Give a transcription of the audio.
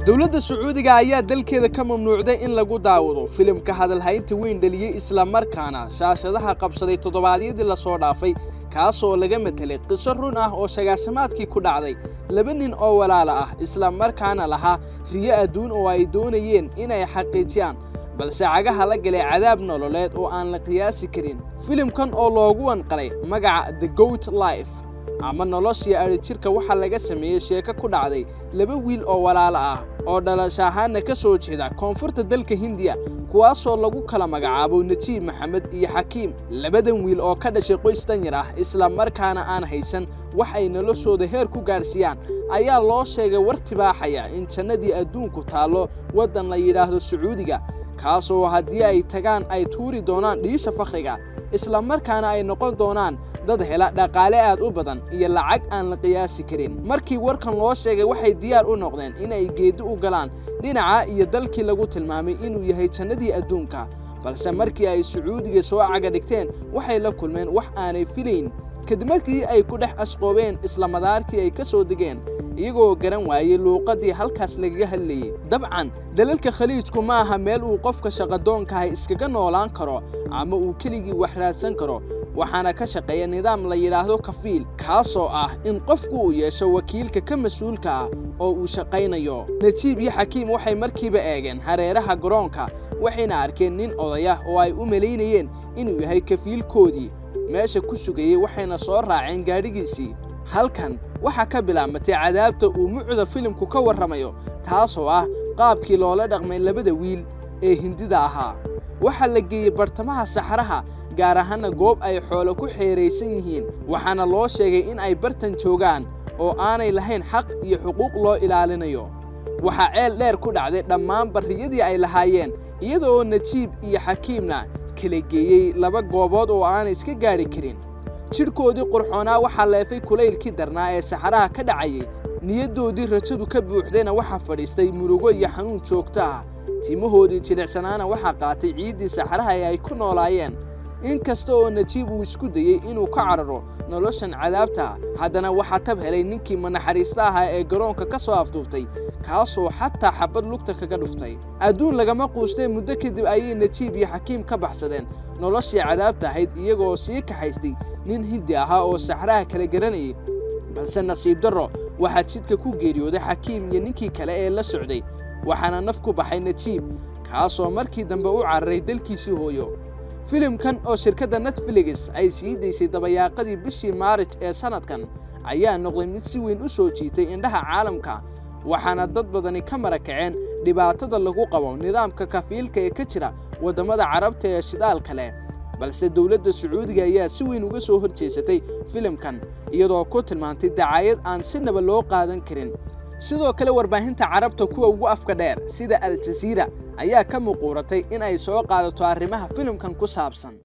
dowladda sacuudiga ayaa dalkeeda ka mamnuucday in lagu daawado filimka hadalhaynta weyn dhaliyey islamarkaana shaashadaha qabsaday toddobaadyadii lasoo dhaafay kaasoo laga matelay qiso run ah oo shagaasamaadkii ku dhacday laba nin oo walaala ah islamarkaana lahaa riyo adduun oo ay doonayeen inay xaqiijiyaan balse cagaha la galay cadaab nololeed oo aan la qiyaasi karin filimkan oo loogu wanqalay magaca the goat life ama noloshii adhijirka waxaa laga sameeyey sheeko ku dhacday laba wiil oo walaalo ah oo dhalasho ahaanna ka soo jeeda koonfurta dalka hindiya kuwaasoo lagu kala magacaabo najiib maxamed iyo xakiim labadan wiil oo ka dhashay qoys danyar ah islamarkaana aan haysan wax ay noloshooda heer ku gaadhsiiyaan ayaa loo sheegay war tibaaxaya in jannadii adduunku taallo waddan la yidhaahdo sacuudiga kaasoo haddii ay tagaan ay tuuri doonaan dhiisha fakhriga islamarkaana ay noqon doonaan dad hela dhaqaale aad u badan iyo lacag aan la qiyaasi karin markii warkan loo sheegay waxay diyaar u noqdeen inay geeddi u galaan dhinaca iyo dalkii lagu tilmaamay inuu yahay jannadii adduunka balse markii ay sacuudiga soo caga dhigteen waxay la kulmeen wax aanay filayn kadib markii ay ku dhex asqoobeen isla madaarkii ay ka soo degeen iyagoo garan waayey luuqaddii halkaas lagaga hadlayey dabcan dalalka khaliijku ma aha meel uu qofka shaqadoonkahay iskaga noolaan karo ama uu keligii wax raadsan karo waxaana ka shaqeeya nidaam la yidhaahdo kafiil kaasoo ah in qofku uu yeesho wakiilka ka mas-uulka ah oo uu shaqaynayo najiib iyo xakiim waxay markiiba eegeen hareeraha garoonka waxayna arkeen nin odayah oo ay u malaynayeen inuu yahay kafiilkoodii meesha ku sugayey waxayna soo raaceen gaadhigiisii halkan waxaa ka bilaabmatay cadaabta uu mucda filimku ka warramayo taasoo ah qaabkii loola dhaqmay labada wiil ee hindida ahaa waxaa la geeyey bartamaha saxaraha gaar ahaana goob ay xoolo ku xeeraysan yihiin waxaana loo sheegay in ay bartan joogaan oo aanay lahayn xaq iyo xuquuq loo ilaalinayo waxaa ceel dheer ku dhacday dhammaan barriyadii ay lahaayeen iyada oo najiib iyo xakiimna kala geeyey laba goobood oo aanay iska gaadhi karin jidhkoodii qurxoonaa waxaa leefay kulaylkii darnaa ee saxaraha ka dhacayey niyaddoodii rajadu ka buuxdayna waxaa fadhiistay murugo iyo xanuun joogto ah timahoodii jilicsanaana waxaa qaatay ciiddii saxaraha ee ay ku noolaayeen in kasta oo najiib uu isku dayey inuu ka cararo noloshan cadaabta haddana waxaa tab helay ninkii manaxariista ahaa ee garoonka ka soo afduuftay kaasoo xataa xabad lugta kaga dhuftay adduun lagama quustee muddo kadib ayay najiib iyo xakiim ka baxsadeen noloshii cadaabta ahayd iyagoo sii kaxaystay nin hindi ahaa oo saxraha kala garanayay balse nasiib darro waxaa jidka ku geeriyooday xakiim iyo ninkii kale ee la socday waxaana naf ku baxay najiib kaasoo markii dambe u cararay dalkiisii hooyo filimkan oo shirkadda netflix ay sii daysay dabayaaqadii bishii maarij ee sannadkan ayaa noqday mid si weyn u soo jiitay indhaha caalamka waxaana dad badani ka mara kaceen dhibaatada lagu qabo nidaamka kafiilka ee ka jira waddamada carabta ee shidaalka leh balse dowladda sacuudiga ayaa si weyn uga soo hor jeesatay filimkan iyadoo ku tilmaantay dacaayad aan sinaba loo qaadan karin sidoo kale warbaahinta carabta kuwa ugu afka dheer sida al jasiira ayaa ka muquuratay in ay soo qaadato arrimaha filimkan ku saabsan